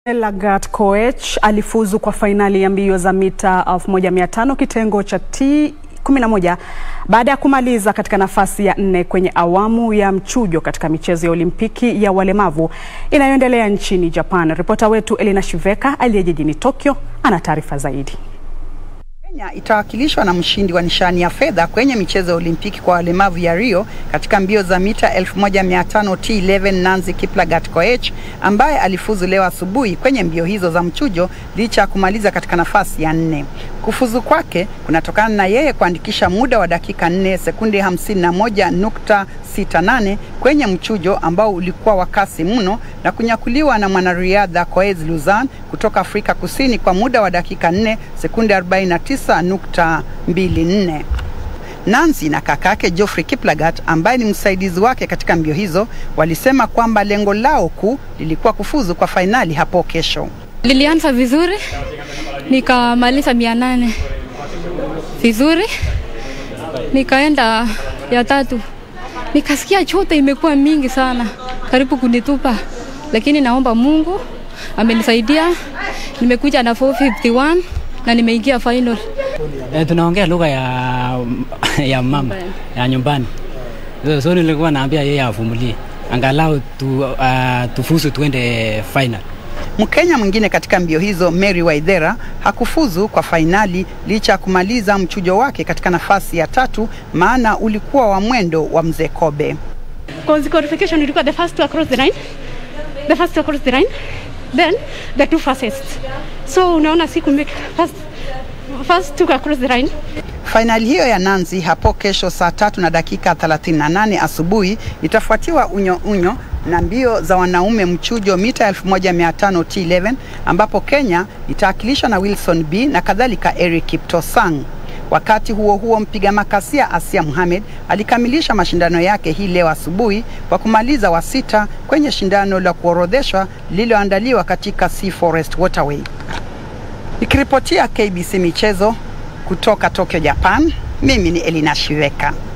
Lagat Koech alifuzu kwa fainali ya mbio za mita 1500 kitengo cha T11 baada ya kumaliza katika nafasi ya nne kwenye awamu ya mchujo katika michezo ya Olimpiki ya walemavu inayoendelea nchini Japan. Ripota wetu Elina Shiveka aliye jijini Tokyo ana taarifa zaidi. Kenya itawakilishwa na mshindi wa nishani ya fedha kwenye michezo ya Olimpiki kwa walemavu ya Rio katika mbio za mita 1500 T11 Nancy Kiplagat Koech ambaye alifuzu leo asubuhi kwenye mbio hizo za mchujo licha ya kumaliza katika nafasi ya nne. Kufuzu kwake kunatokana na yeye kuandikisha muda wa dakika 4 sekunde 51.68 kwenye mchujo ambao ulikuwa wa kasi mno na kunyakuliwa na mwanariadha Koez Luzan kutoka Afrika Kusini kwa muda wa dakika 4 sekunde 49.24. Nancy na kakake Geoffrey Kiplagat ambaye ni msaidizi wake katika mbio hizo walisema kwamba lengo lao kuu lilikuwa kufuzu kwa fainali hapo kesho. Lilianza vizuri nikamaliza mia nane vizuri, nikaenda ya tatu, nikasikia chote imekuwa mingi sana, karibu kunitupa, lakini naomba Mungu amenisaidia, nimekuja na 451 na nimeingia final. E, tunaongea lugha ya, ya mama ya nyumbani, so, so nilikuwa naambia yeye avumilie angalau tu, uh, tufuzu tuende final. Mkenya mwingine katika mbio hizo Mary Waithera hakufuzu kwa fainali licha ya kumaliza mchujo wake katika nafasi ya tatu, maana ulikuwa wa mwendo wa mzee Kobe. Cause qualification ilikuwa the first to across the line, the first to across the line, then the two fastest. So unaona siku make first, first to across the line. Fainali hiyo ya Nancy hapo kesho saa tatu na dakika 38 asubuhi itafuatiwa unyo unyo na mbio za wanaume mchujo mita 1500 T11 ambapo Kenya itawakilishwa na Wilson B na kadhalika Eric Kiptosang. Wakati huo huo, mpiga makasia Asia Mohamed alikamilisha mashindano yake hii leo asubuhi kwa kumaliza wa sita kwenye shindano la kuorodheshwa lililoandaliwa katika Sea Forest Waterway. Nikiripotia KBC michezo kutoka Tokyo, Japan, mimi ni Elina Shiveka.